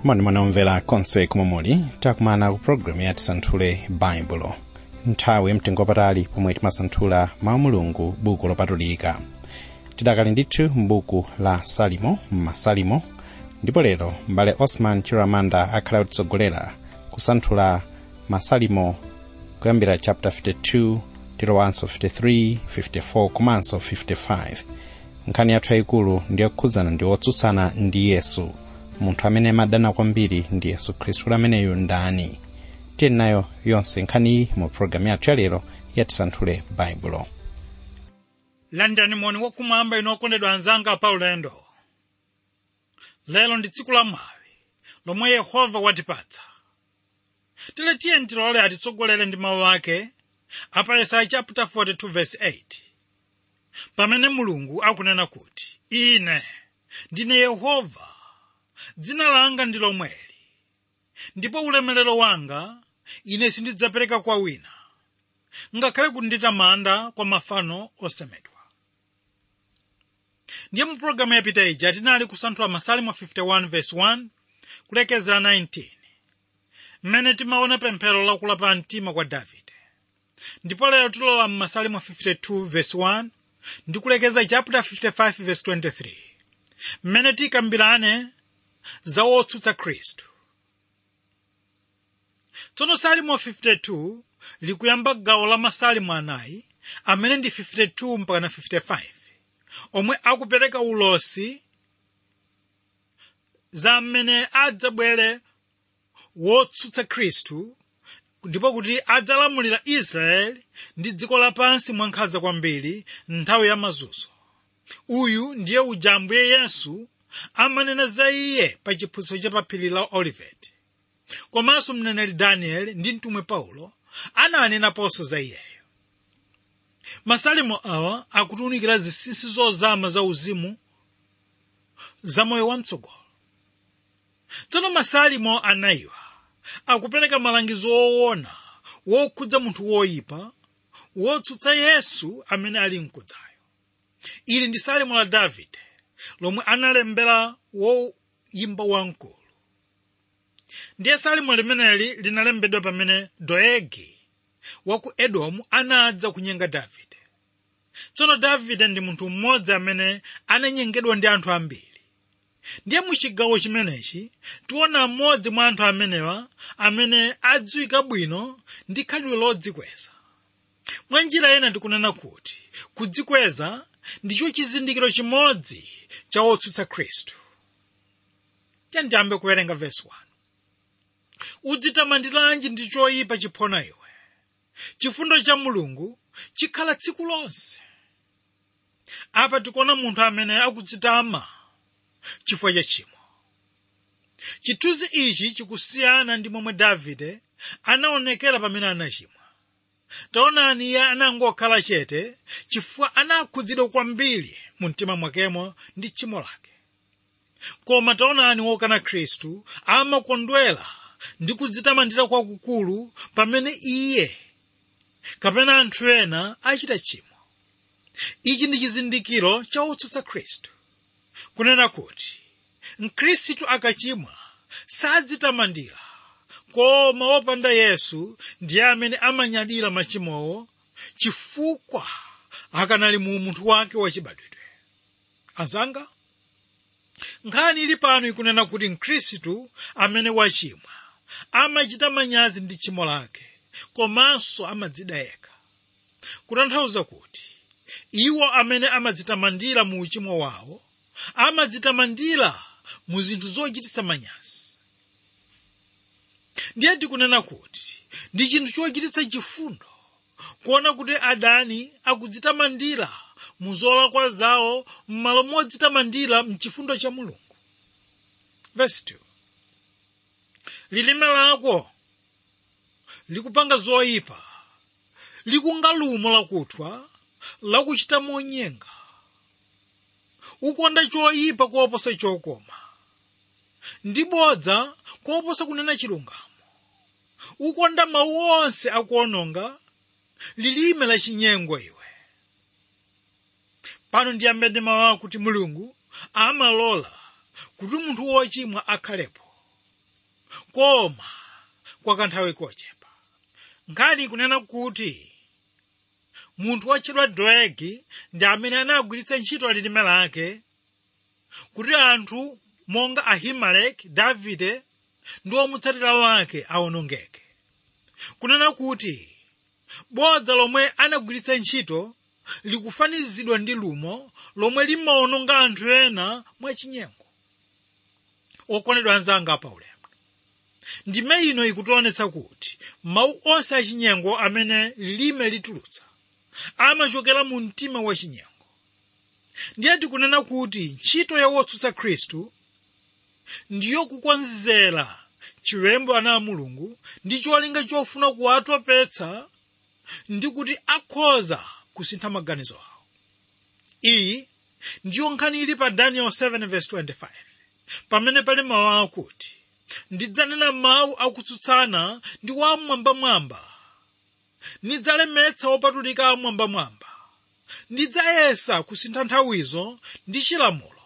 moni mwanomvera konse komwe muli takumana ku programu ya tisanthule baibulo nthawi mtengo wapatali pomwe timasanthula mawu mulungu buku lopatulika tidakali ndithu m'buku la salimo m'masalimo ndipo lero mbale osman chiramanda akhala kutitsogolera kusanthula masalimo kuyambira chapter 52 tilowanso 53 54 komanso 55 nkhani yathu yayikulu ndiyokhudzana ndi wotsutsana ndi yesu munthu amene amadana kwambiri ndi yesu khristu ameneyo ndani tili nayo yonse nkhaniyi mu programu yathu yalero yatisanthule baibulo landani moni wakumwamba inu okondedwa anzanga pa ulendo lero ndi tsiku la mwawi lomwe yehova watipatsa tile tiye tilole atitsogolere ndi mawu ake apa yesaya chapter 42 verse 8 pamene mulungu akunena kuti ine ndine yehova dzina langa ndi lomweli ndipo ulemerero wanga ine sindidzapereka kwa wina ngakhale kunditamanda kwa mafano osemedwa ndiye mu pologalamu yapita ija tinali kusanthula masalimo 51 verse 1 kulekezera 19 mmene timaona pemphero lakulapa mtima kwa davide ndipo lero tilowa mmasalimo 52 verse 1 ndi kulekeza chapter 55 verse 23 mmene tikambirane za wotsutsa khristu tsono salimo 52 likuyamba gawo la masalimo anayi amene ndi 52 mpakana 55 omwe akupereka ulosi za mmene adzabwere wotsutsa khristu ndipo kuti adzalamulira israeli ndi dziko lapansi mwankhanza kwambiri nthawi ya mazunzo uyu ndiye uja ambuye yesu amanena za iye pa chiphunzitso cha paphiri la oliveti komanso mneneri danieli ndi mtumwi paulo ananenaponso za iyeyo masalimo awa akutiunikira zinsinsi zozama za uzimu za moyo wamtsogolo tsono masalimo anayiwa akupereka malangizo owona wokhudza munthu woyipa wotsutsa yesu amene ali mkudzayo ili ndi salimo la davide lomwe analembera woyimba wamkulu ndiye salimo limeneli linalembedwa pamene doegi wa ku edomu anadza kunyenga davide tsono davide ndi munthu mmodzi amene ananyengedwa ndi anthu ambiri ndiye muchigawo chimenechi tiona mmodzi mwa anthu amenewa amene adziwika bwino ndi khalidwe lodzikweza mwa njira ina tikunena kuti kudzikweza ndicho chizindikiro chimodzi cha wotsutsa khristu tiyambe kuwerenga vesi 1 udzitamandiranji ndi choyipa chiphona iwe chifundo cha mulungu chikhala tsiku lonse apa tikuona munthu amene akudzitama chifukwa cha chimo chithunzi ichi chikusiyana ndi momwe davide anaonekera pamene anachimwa taonani iye anangokhala chete chifukwa anakhudzidwa kwambiri mu mtima mwakemo ndi tchimo lake koma taonani wokana khristu amakondwera ndi kudzitamandira kwakukulu pamene iye kapena anthu ena achita tchimo ichi ndi chizindikiro cha wotsutsa khristu kunena kuti mkhristu akachimwa sadzitamandira koma wopanda yesu ndiye amene amanyadira machimowo chifukwa akanali mu munthu wake wachibadwidwe azanga nkhani ili pano ikunena kuti mkhristu amene wachimwa amachita manyazi ndi tchimo lake komanso amadzida yekha kutanthauza kuti iwo amene amadzitamandira mu uchimo wawo amadzitamandira mu zinthu zochititsa manyazi ndiye tikunena kuti ndi chinthu chochititsa chifundo kuona kuti adani akudzitamandira mu zolakwa zawo m'malo modzitamandira mchifundo cha mulungu verse 2 lilime lako likupanga zoyipa likunga lumo lakuthwa lakuchita monyenga ukonda choyipa kuoposa chokoma ndi bodza kuoposa kunena chilungamo ukonda mawu onse akuononga lilime la chinyengo iwe pano ndiyambe ndi mawu akuti mulungu amalola kuti munthu wochimwa akhalepo koma kwa kanthawi kochepa nkhani ikunena kuti munthu wotchedwa doegi ndi amene anagwiritsa ntchito lilime lake kuti anthu monga ahimeleki davide ndi omutsatira wake awonongeke kunena kuti bodza lomwe anagwiritsa ntchito likufanizidwa ndi lumo lomwe limawononga anthu ena mwachinyengo okondedwa anzanga pa ulemu ndime ino ikutionetsa kuti mawu onse achinyengo amene lilime litulutsa amachokera mu mtima wachinyengo ndiye tikunena kuti ntchito ya wotsutsa khristu ndiyo kukonzera chiwembu ana a mulungu ndi cholinga chofuna kuwatopetsa ndi kuti akhoza kusintha maganizo awo iyi ndiyo nkhani ili pa daniel 7:25 pamene pali mawu akuti ndidzanena mawu akutsutsana ndi wamwambamwamba ndidzalemetsa wopatulika amwambamwamba ndidzayesa kusintha nthawizo ndi chilamulo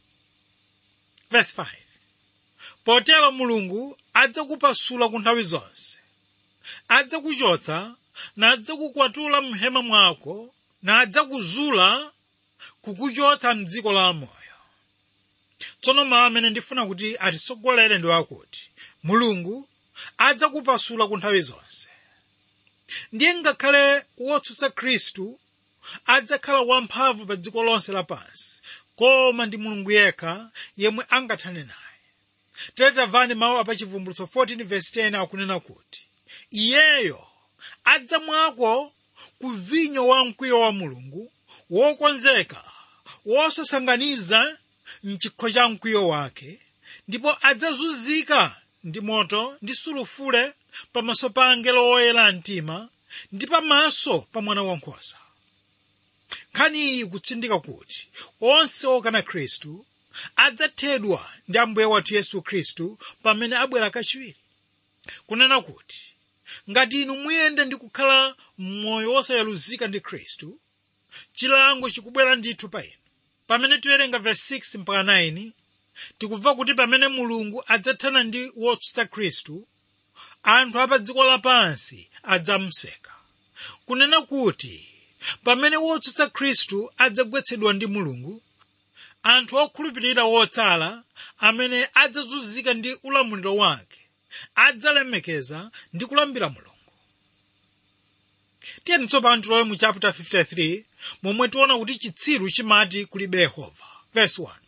verse 5 potero mulungu adzakupasula ku nthawi zonse adzakuchotsa nadzakukwatula mhema mwako nadzakuzula kukuchotsa mdziko la amoyo tsono mawu amene ndifuna kuti atitsogolere ndi akuti mulungu adzakupasula ku nthawi zonse ndiye ngakhale wotsutsa khristu adzakhala wamphamvu pa dziko lonse lapansi koma ndi mulungu yekha yemwe angathane naye tere tamvani mawu apachivumbulutso 14:10 akunena kuti iyeyo adzamwako ku vinyo wa mkwiyo wa mulungu wokonzeka wosasanganiza mchikho cha mkwiyo wake ndipo adzazunzika ndi moto ndi sulufule pamaso pa angelo oyera mtima ndi pamaso pa mwana wankhosa nkhani iyi ikutsindika kuti onse okana khristu adzathedwa ndi ambuye wathu yesu khristu pamene abwera kachiwiri kunena kuti ngati inu muyenda ndi kukhala m'moyo wosayaluzika ndi khristu chilango chikubwera ndithu pa inu pamene tiwerenga verse 6 mpaka 9 tikubva kuti pamene mulungu adzathana ndi wotsutsa khristu anthu apa dziko lapansi adzamuseka kunena kuti pamene wotsutsa khristu adzagwetsedwa ndi mulungu anthu okhulupirira wotsala amene adzazunzika ndi ulamuliro wake adzalemekeza ndi kulambira mulungu tiyeni tsopano tilowe mu chapter 53 momwe tiona kuti chitsiru chimati kulibe yehova verse 1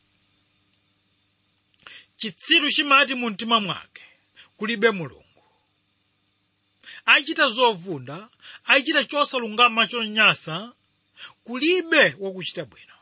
chitsiru chimati mu mtima mwake kulibe mulungu achita zovunda achita chosalungama chonyansa kulibe wakuchita bwino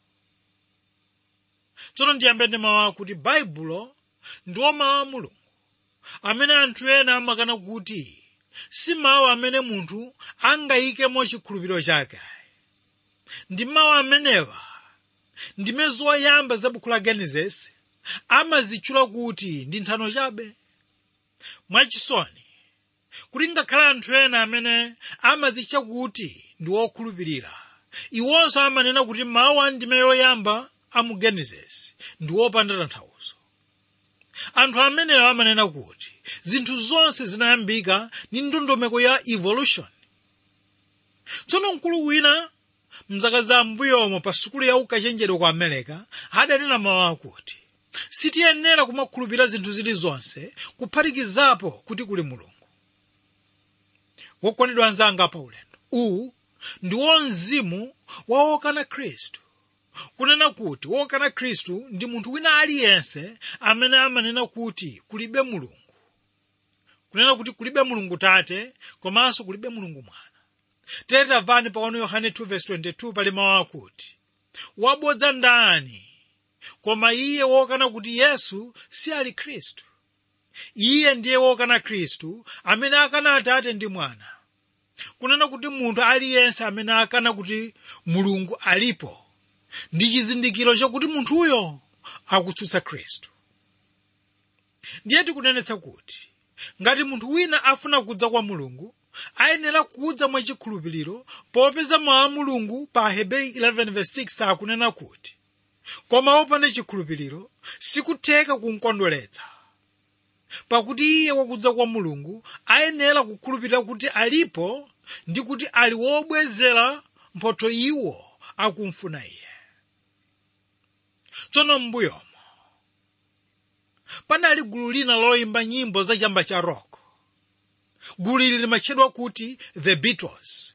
tsono ndiyambe ndi mawu akuti baibulo ndiwo mawu a mulungu amene anthu ena amakana kuti si mawu amene munthu angayikemo chikhulupiriro chake ndi mawu amenewa ndime zoyamba za buku la genesis amazitchula kuti ndi nthano chabe mwachisoni kuti ngakhale anthu ena amene amazitcha kuti ndi wokhulupirira iwonso amanena kuti mawu a ndime yoyamba a mu genesis ndi wopanda tanthauzo anthu amenewo amanena kuti zinthu zonse zinayambika ndi ndondomeko ya evolution tsono mkulu wina mzaka za mbuyomo pa sukulu ya ukachenjede ku america adanena mawu akuti sitiyenera kumakhulupirira zinthu zilizonse kuphatikizapo kuti kuli mulungu wokondedwa anzanga pa ulendo uwu ndiwo mzimu wa wokana khristu kunena kuti wokana khristu ndi munthu wina aliyense amene amanena kuti kulibe mulungu kunena kuti kulibe mulungu tate komanso kulibe mulungu mwana tere tamvani pa 1 yohane 2:22 pali mawu akuti wabodza ndani koma iye wokana kuti yesu si ali khristu iye ndiye wokana khristu amene akana atate ndi mwana kunena kuti munthu aliyense amene akana kuti mulungu alipo ndi chizindikiro chakuti munthuyo akutsutsa khristu ndiye tikunenetsa kuti ngati munthu wina afuna kudza kwa mulungu ayenera kudza mwachikhulupiriro popeza mawu a mulungu pa aheberi 11:6 akunena kuti koma wopanda chikhulupiriro sikutheka kumkondweretsa pakuti iye wakudza kwa mulungu ayenera kukhulupirira kuti alipo ndi kuti ali wobwezera mphotho iwo akumfuna iye tsono m'mbuyomo panali gulu lina loyimba nyimbo za chamba cha rock gulu ili limatchedwa kuti the beatles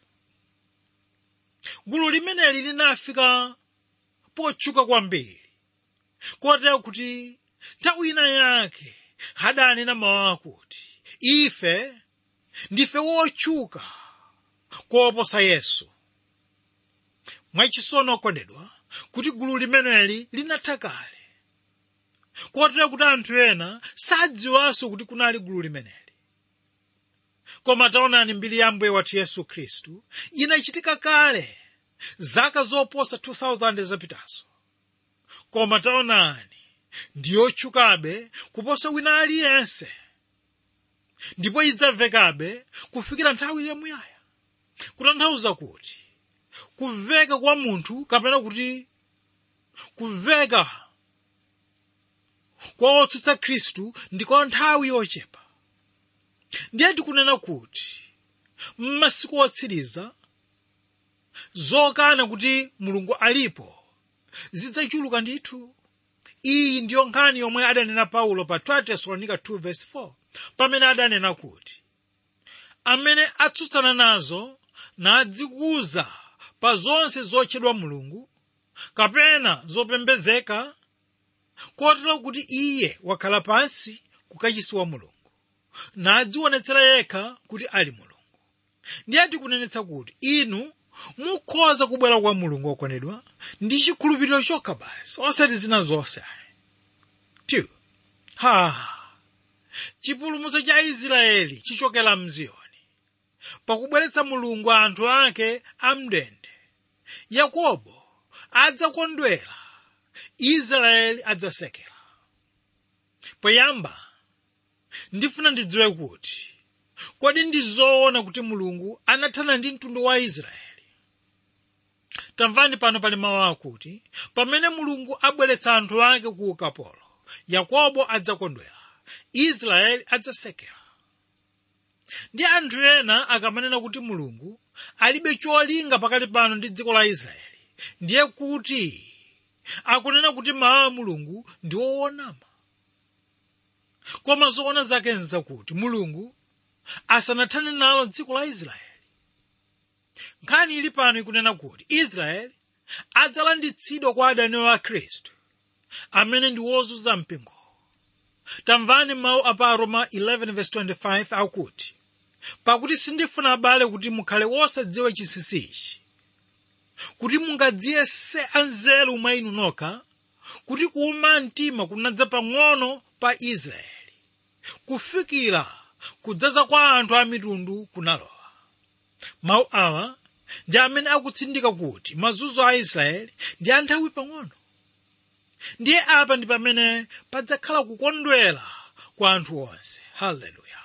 gulu limeneli linafika potchuka kwambiri kotero kuti nthawi ina yake adanena mawu akuti ife ndife wotchuka kuoposa yesu mwachisono okondedwa kuti gulu limeneli linatha kale kotero kuti anthu ena sadziwanso kuti kunali gulu limeneli koma taonani mbiri ya mbuye wathu yesu khristu inachitika kale zaka zoposa 2000 zapitazo koma taonani ndiyotchukabe kuposa wina aliyense ndipo idzamvekabe kufikira nthawi yamuyaya kutanthauza kuti kumveka kwa munthu kapena kuti kumveka kwa otsutsa khristu ndi kwa nthawi yochepa ndiye tikunena kuti m'masiku otsiriza zokana kuti mulungu alipo zidzachuluka ndithu iyi ndiyo nkhani yomwe adanena paulo pa 2 tesalonika 2:4 pamene adanena kuti amene atsutsana nazo nadzikuza pa zonse zotchedwa mulungu kapena zopembezeka kotero kuti iye wakhala pansi kukachisi wa mulungu nadzionetsera yekha kuti ali mulungu ndiye tikunenetsa kuti inu mukhoza kubwera kwa mulungu okondedwa ndi chikhulupiriro chokha basi osati zina zonse 2 ha chipulumutso cha israeli chichokera mziyoni pakubweretsa mulungu anthu ake amndende yakobo adzakondwera israeli adzasekera poyamba ndifuna ndidziwe kuti kodi ndi zoona kuti mulungu anathana ndi mtundu wa israeli tamvani pano pali mawu akuti pamene mulungu abweretsa anthu ake ku ukapolo yakobo adzakondwera israeli adzasekera ndi anthu ena akamanena kuti mulungu alibe cholinga pakati pano ndi dziko la israeli ndiye kuti akunena kuti mawu a mulungu ndi woonama koma zoona zake nzakuti mulungu asanathane nalo dziko la israeli nkhani ili pano ikunena kuti israeli adzalanditsidwa kwa adani a khristu amene ndi wozunza mpingo tamvani mawu apa aroma 11:25 akuti pakuti sindifuna abale kuti mukhale wosadziwa chinsinsi ichi kuti mungadziyese anzeru mwa inu nokha kuti kuuma mtima kunadza pang'ono pa israeli kufikira kudzaza kwa anthu a mitundu kunalowa mawu awa ndi amene akutsindika kuti mazunzo a israeli ndi a nthawi pang'ono ndiye apa ndi pamene padzakhala kukondwera kwa anthu onse haleluya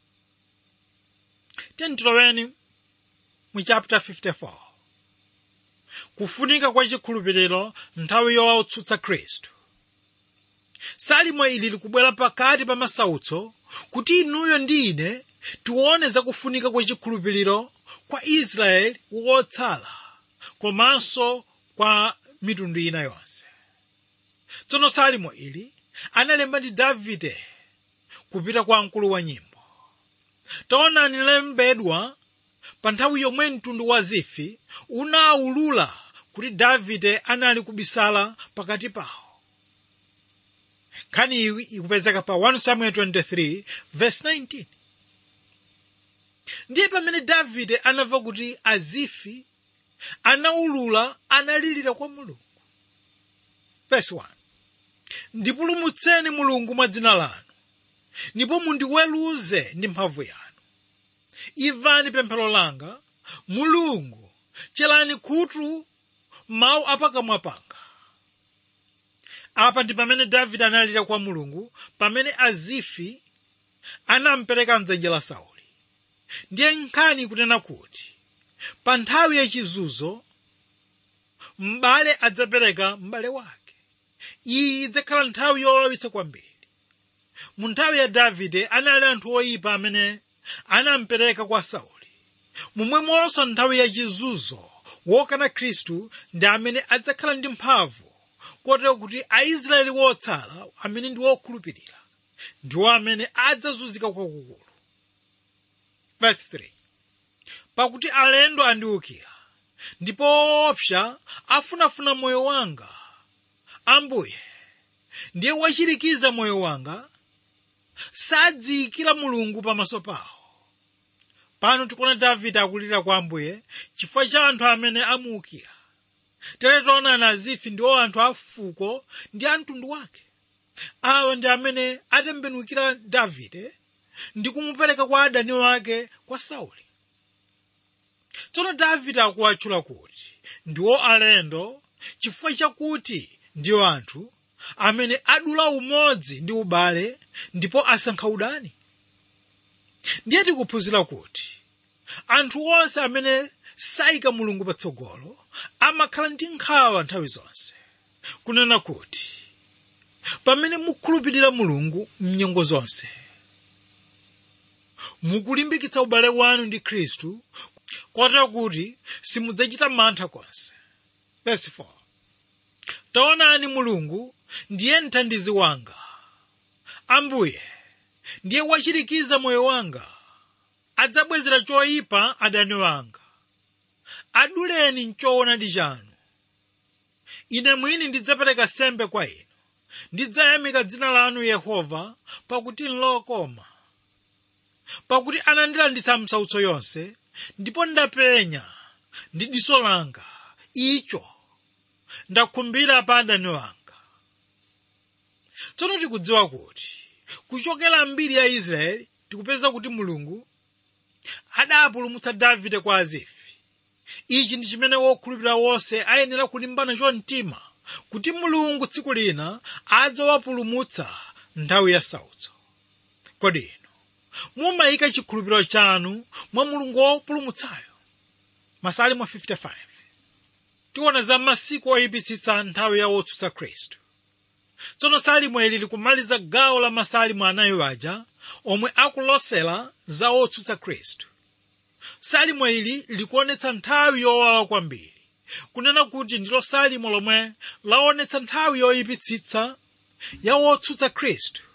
tentiloweni mu chapter 54 kufunika kwa chikhulupiriro nthawi yotsutsa khristu salimo ili likubwera pakati pa masautso kuti inuyo ndi ine tione zakufunika kwa chikhulupiriro kwa israeli wotsala komanso kwa mitundu ina yonse tsono salimo ili analemba ndi davide kupita kwa mkulu wa nyimbo taonani lembedwa pa nthawi yomwe mtundu wa zifi unawulula kuti davide anali kubisala pakati pawo nkhani iyi ikupezeka pa 1 samuel 23 verse 19 ndiye pamene davide anamva kuti azifi anawulula analirira kwa mulungu verse 1 ndipulumutseni mulungu mwa dzina lanu ndipo mundiweruze ndi mphamvu yanu imvani pemphero langa mulungu cherani khutu mawu apakamwa panga apa ndi pamene davide analira kwa mulungu pamene azifi anampereka mdzanja la sauli ndiye nkhani ikunena kuti pa nthawi yachizunzo m'bale adzapereka m'bale wake iyi idzakhala nthawi yowawitsa kwambiri mu nthawi ya davide anali anthu oyipa amene anampereka kwa sauli momwemonso nthawi ya chizunzo wokana khristu ndi amene adzakhala ndi mphamvu kotero kuti aisraeli wotsala amene ndi wokhulupirira ndiwo amene adzazunzika kwakukulu verse 3 pakuti alendo andiwukira ndipo opsa afunafuna moyo wanga ambuye ndiye wachirikiza moyo wanga sadziyikira mulungu pamaso pawo pano tikuona davide akulira kwa ambuye chifukwa cha anthu amene amuwukira tere taonani azifi ndiwo anthu a fuko ndi a mtundu wake awa ndi amene atembenukira davide ndi kumupereka kwa adani wake kwa sauli tsono davide akuwatchula kuti ndiwo alendo chifukwa chakuti ndiwo anthu amene adula umodzi ndi ubale ndipo asankha udani ndiye tikuphunzira kuti anthu onse amene sayika mulungu patsogolo amakhala ndi nkhawa nthawi zonse kunena kuti pamene mukhulupirira mulungu mnyengo zonse mukulimbikitsa ubale wanu ndi khristu kotero kuti simudzachita mantha konse verse 4 taonani mulungu ndiye mthandizi wanga ambuye ndiye wachirikiza moyo wanga adzabwezera choyipa adani wanga aduleni mchoonadi chanu ine mwini ndidzapereka sembe kwa inu ndidzayamika dzina lanu yehova pakuti nlokoma pakuti anandilanditsa msautso yonse ndipo ndapenya ndi diso langa icho ndakhumbira pa adani wanga tsono tikudziwa kuti kuchokera mbiri ya israeli tikupeza kuti mulungu adapulumutsa davide kwa azifi ichi ndi chimene wokhulupirira wonse ayenera kulimbana chomtima kuti mulungu tsiku lina adzawapulumutsa nthawi ya sautso kodi inu mumayika chikhulupiriro chanu mwa mulungu wopulumutsayo masalimo 55 tiona za masiku oyipitsitsa nthawi ya wotsutsa khristu tsono salimo ili likumaliza gawo la masalimo anayi aja omwe akulosera za wotsutsa khristu salimo ili likuonetsa nthawi yowawa kwambiri kunena kuti ndilo salimo lomwe laonetsa nthawi yoyipitsitsa ya wotsutsa khristu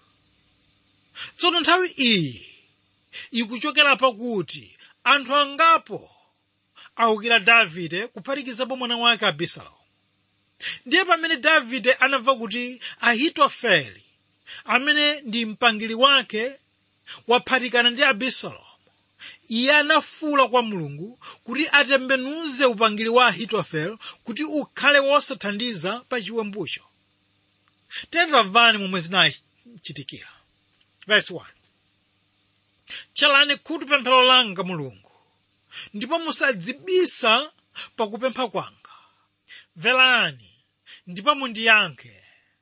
tsono nthawi iyi ikuchokera pakuti anthu angapo awukira davide kuphatikizapo mwana wake abisalomu ndiye pamene davide anamva kuti ahitofele amene ndi mpangili wake waphatikana ndi abisalomu iye anafuwula kwa mulungu kuti atembenuze upangiri wa ahitofele kuti ukhale wosathandiza pa chiwembucho tamvani momwe zinachitikira verse 1 tcherani khutu pemphero langa mulungu ndipo musadzibisa pakupempha kwanga mverani ndipo mundiyankhe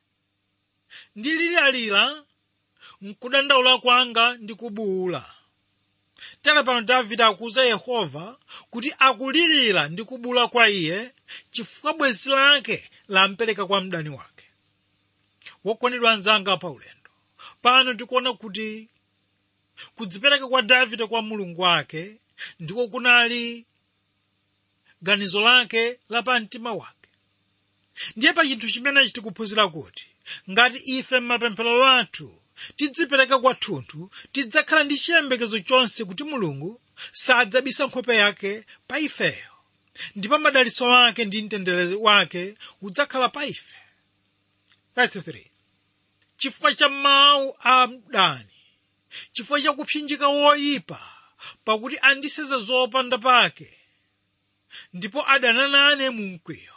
ndiliralira mkudandaula kwanga ndi kubuwula tere pano davide akuwuza yehova kuti akulirira ndi kubuwula kwa iye chifukwa bwenzi lake lampereka kwa mdani wake wokondedwa anzanga pa ulendo pano tikuona kuti kudzipereka kwa davide kwa mulungu wake ndiko kunali ganizo lake la pa mtima wake ndiye pa chinthu chimenechi tikuphunzira kuti ngati ife m'mapemphero athu tidzipereka kwathunthu tidzakhala ndi chiyembekezo chonse kuti mulungu sadzabisa nkhope yake pa ifeyo ndipo madalitso wake ndi mtendere wake udzakhala pa ife Verse 3. chifukwa cha mawu a mdani chifukwa cha kupsinjika woyipa pakuti andiseza zopanda pake ndipo adana nane mu mkwiyo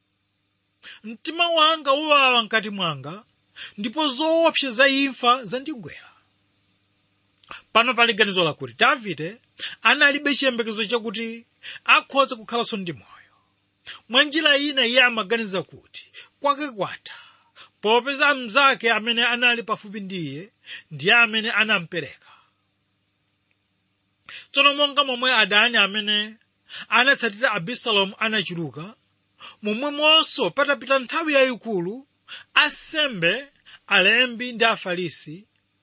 mtima wanga uwawa mkati mwanga ndipo zoopsa za imfa zandigwera pano pali ganizo lakuti davide analibe chiyembekezo chakuti akhoza kukhalanso ndi moyo mwa njira ina iye amaganiza kuti kwake kwatha popeza mnzake amene anali pafupi ndi iye ndiye amene anampereka tsono monga momwe adani amene anatsatira abisalomu anachuluka momwemonso patapita nthawi yayikulu asembe alembi ndi afarisi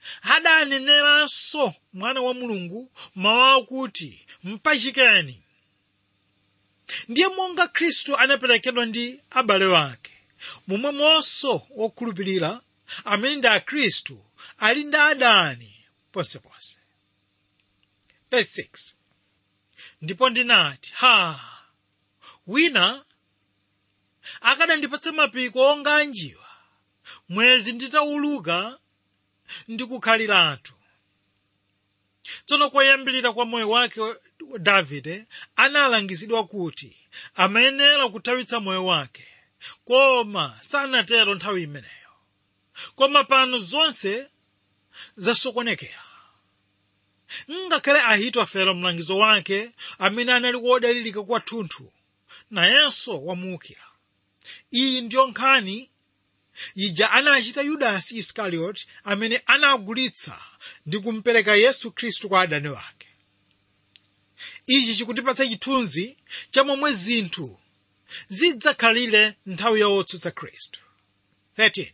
adaneneranso mwana wa mulungu mawu akuti mpachikeni ndiye monga khristu anaperekedwa ndi abale wake momwemonso wokhulupirira amene ndi akhristu ali ndi adani ponseponse verse 6 ndipo ndinati ha wina akadandipatsa mapiko onga anjiwa mwezi nditawuluka ndikukhaliratu tsono koyambirira kwa moyo wake davide analangizidwa kuti amayenera kuthawitsa moyo wake koma sanatero nthawi imeneyo koma pano zonse zasokonekera ngakhale ahitofele mlangizo wake amene anali wodalirika kwathunthu nayenso wamuukira iyi ndiyo nkhani ija anachita yudasi iskarioti amene anagulitsa ndi kumpereka yesu khristu kwa adani wake ichi chikutipatsa chithunzi cha momwe zinthu zidzakhalire nthawi ya wotsutsa khristu 13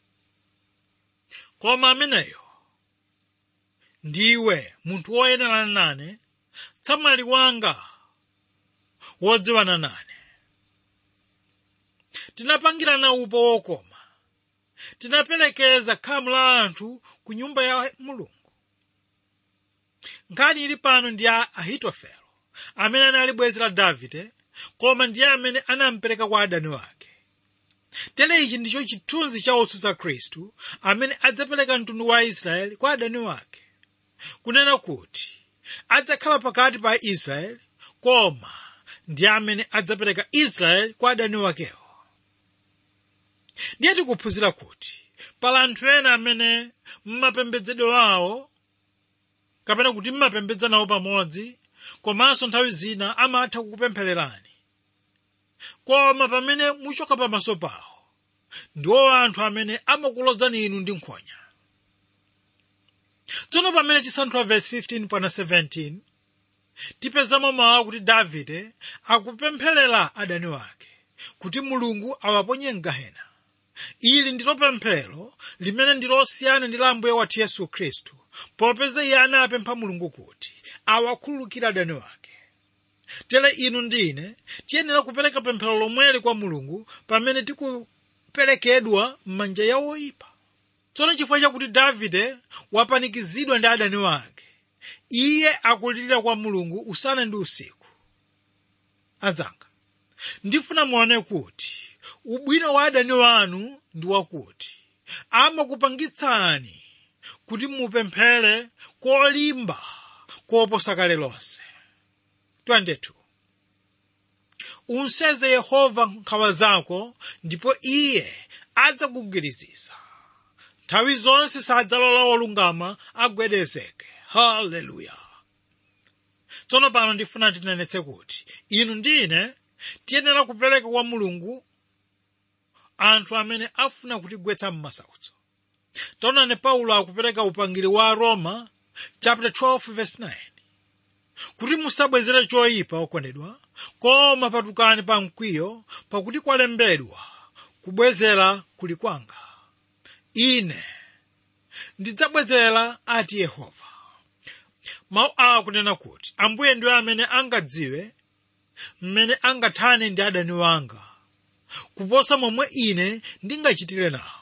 koma ameneyo ndiwe munthu woyenerana nane tsamwali wanga wodziwana nane tinapangirana upo wokoma tinaperekeza khamu la anthu ku nyumba ya mulungu nkhani ili pano ndi ya ahitofelo amene anali bwenzi la davide koma ndiye amene anampereka kwa adani wake tere ichi ndicho chithunzi cha otsutsa khristu amene adzapereka mtundu wa israeli kwa adani wake kunena kuti adzakhala pakati pa israeli koma ndiye amene adzapereka israeli kwa adani wakewo ndiye tikuphunzira kuti pala anthu ena amene mmapembedzedwe awo kapena kuti mmapembedza nawo pamodzi komanso nthawi zina amatha kukupemphererani koma pamene muchoka pamaso pawo ndiwo anthu amene amakulozani inu ndi nkhonya tsono pamene tisanthula vesi 15 pana 17 tipezamo mawu kuti davide akupempherera adani wake kuti mulungu awaponye mgahena ili ndilo pemphero limene ndilosiyana ndi la mbuye wathu yesu khristu popeza iye anapempha mulungu kuti awakhululukire adani wake tere inu ndine tiyenera kupereka pemphero lomweli kwa mulungu pamene tikuperekedwa m'manja ya oyipa tsono chifukwa chakuti davide wapanikizidwa ndi adani wake iye akulirira kwa mulungu usana ndi usiku adzanga ndifuna muone kuti ubwino wa adani wanu ndi wakuti amakupangitsani kuti mupemphere kolimba koposa kale lonse 22 unseze yehova nkhawa zako ndipo iye adzakugwiriziza nthawi zonse sadzalola wolungama agwedezeke haleluya tsono pano ndifuna tinenetse kuti inu ndine tiyenera kupereka kwa mulungu anthu amene afuna kutigwetsa m'masautso taonani paulo akupereka upangiri wa roma chapter 12 verse 9 kuti musabwezere choyipa okondedwa koma patukani pa mkwiyo pakuti kwalembedwa kubwezera kuli kwanga ine ndidzabwezera ati yehova mawu awa akunena kuti ambuye ndiwo amene angadziwe mmene angathane ndi adani wanga kuposa momwe ine ndingachitire nawo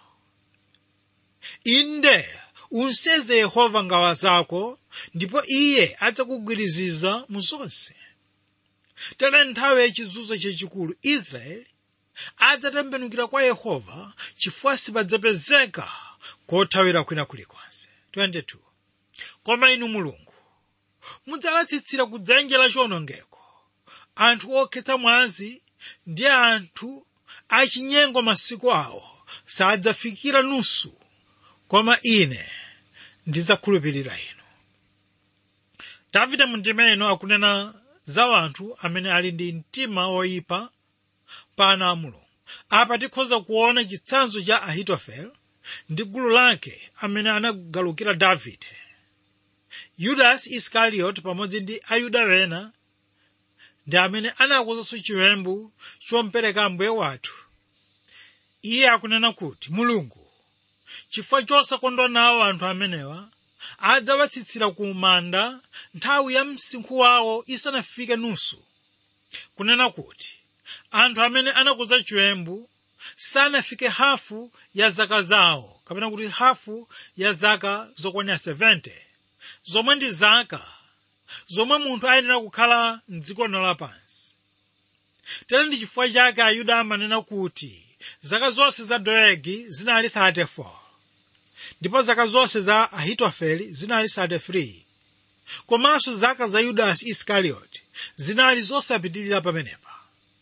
inde unseze yehova ngawa zako ndipo iye adzakugwiriziza mu zonse tere nthawi yachizunzo chachikulu israeli adzatembenukira kwa yehova chifukwa sipadzapezeka kothawira kwina kulikonse 22 koma inu mulungu mudzalatsitsira kudzenje la chiwonongeko anthu okhetsa mwazi ndi anthu achinyengo masiku awo sadzafikira nusu koma ine ndidzakhulupirira inu davide mundima ino akunena za anthu amene ali ndi mtima woyipa pa ana a mulungu apa tikhoza kuona chitsanzo cha ahitofele ndi gulu lake amene anagalukira davide yudasi iskarioti pamodzi ndi ayuda wena ndi amene anakonzanso chiwembu chompereka ambuye wathu iye akunena kuti mulungu chifukwa chosakondwa nawo anthu amenewa adzawatsitsira ku manda nthawi ya msinkhu wawo isanafike nusu kunena kuti anthu amene anakuza chiwembu sanafike hafu ya zaka zawo kapena kuti hafu ya zaka zokwanira 70 zomwe ndi zaka zomwe munthu ayenera kukhala mdziko lino lapansi tere ndi chifukwa chake ayuda amanena kuti zaka zonse za doegi zinali 34 ndipo zaka zonse za ahitofeli zinali 33 komanso zaka za yudasi iskarioti zinali zosapitirira pamenepa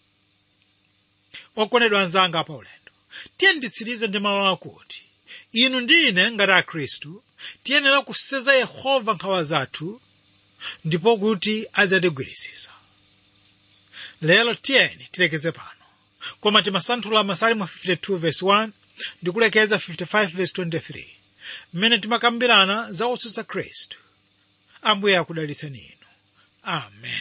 okondedwa anzanga pa ulendo tiye nditsirize ndi mawu akuti inu ndi ine ngati akhristu tiyenera kuseza yehova nkhawa zathu ndipo kuti adzatigwiritsitsa lero tiyeni tilekeze pano koma timasanthula masalimo 52 verse 1 ndi kulekeza 55 verse 23 mmene timakambirana za otsutsa khristu ambuye akudalitseni inu amen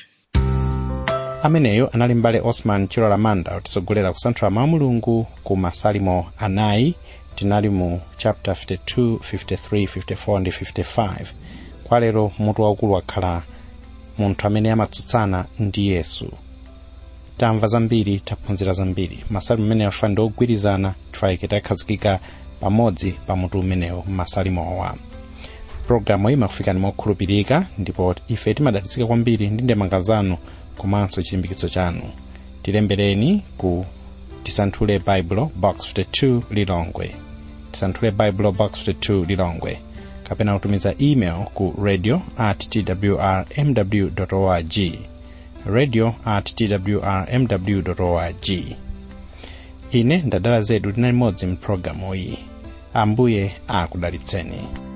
ameneyo anali mbale osman chilola manda kutisogolera kusanthula mawu mulungu ku masalimo anayi tinali mu chapter 52 53 54 ndi 55 kwa lero mutu waukulu wakhala munthu amene amatsutsana ndi yesu tamva zambiri taphunzira zambiri masalimo amenewo afa ndi ogwirizana tifaike takhazikika pamodzi pa mutu umenewo m'masalimowa pologalamu iyi imakufikani mokhulupirika ndipo ife timadalitsika kwambiri ndi ndemanga zanu komanso chilimbikitso chanu tilembereni ku tisanthule baibulo box 52 lilongwe tisanthule baibulo box 52 lilongwe kapena kutumiza email ku radio at twrmw org radio at twrmw org ine ndadala zedu tinali modzi mpulogalamu iyi ambuye akudalitseni